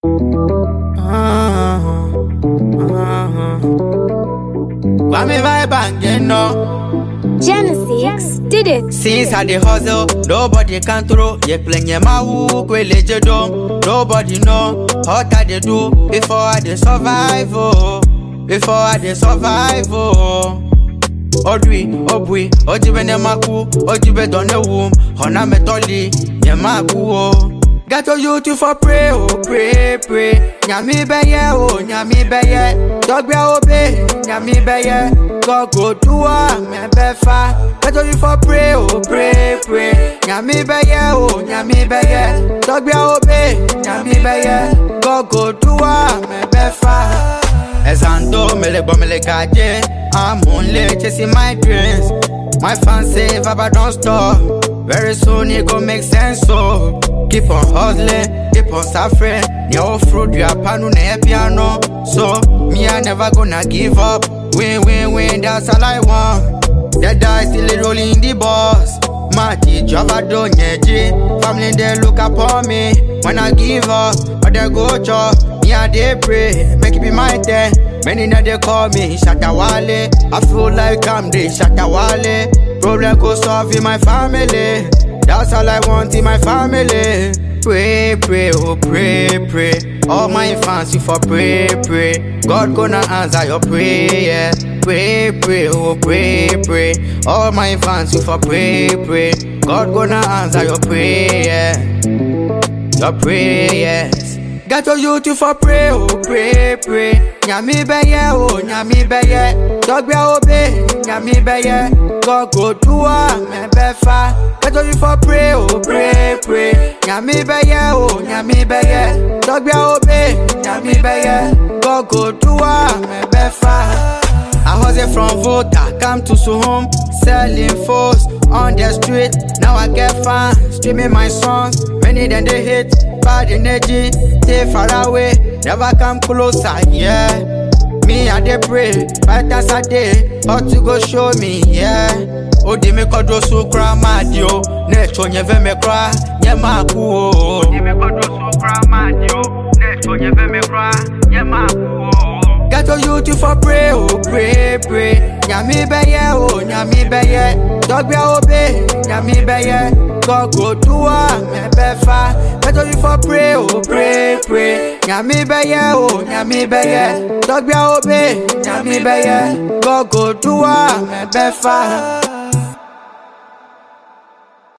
Kwame vibe and get no. Genesis did it. Since I dey hustle, nobody can throw. Yeah, plenty my woo, kwele jedo. Nobody know what I dey do before I dey survive. Oh, before I dey survive. Oh. Odwi, obwi, ojibe ne maku, ojibe don ne womb. Hona metoli, ye maku oh. Get to you to for pray, oh pray, pray. Nyami beye, oh nyami beye. Dogbe obe, nyami beye. God go do am, me befa. Get to you for pray, oh pray, pray. Nyami beye, oh nyami beye. Dogbe obe, nyami beye. God go do am, me befa. Ezando mele mele gaje I'm only chasing my dreams My fans say Baba don't stop Very soon it gon' make sense so Keep on hustling, keep on suffering Nyo fruit ya panu ne piano So me I never gonna give up Win win win that's all I want The die still rolling the boss Mati Java don't Family they look upon me When I give up Or they go chop Me I they pray Make it be my turn Many now they call me Shatawale I feel like I'm the Shatawale Problem go solve in my family That's all I want in my family Pray, pray, oh pray, pray All my fans you for pray, pray God gonna answer your prayer Pray, pray, oh pray, pray All my fans you for pray, pray God gonna answer your prayer Your prayers Get to you to for pray, oh pray, pray Nyami beye, oh nyami beye Dogbe obe, nyami beye God go do am, me befa Get to you for pray, oh pray, pray Nyami beye, oh nyami beye Dogbe obe, nyami beye God go do am, me befa I hustle from Volta, come to Suhum, selling foes on the street. Now I get fans, streaming my songs. Many than they hate, bad energy, stay far away, never come closer, yeah. Me I dey pray, five times a day, how to go show me, yeah. Odi me kodo su kra madio, ne cho nye ve me kra, nye maku o. Odi me kodo su kra madio, ne cho nye ve me kra, nye maku o. Get to you to for pray, oh pray, pray. Nyami beye, oh nyami beye. Dogbe obe, nyami beye. God go do am, me befa. Get to you for pray, oh pray, pray. Nyami beye, oh nyami beye. Dogbe obe, nyami beye. God go do am, me befa.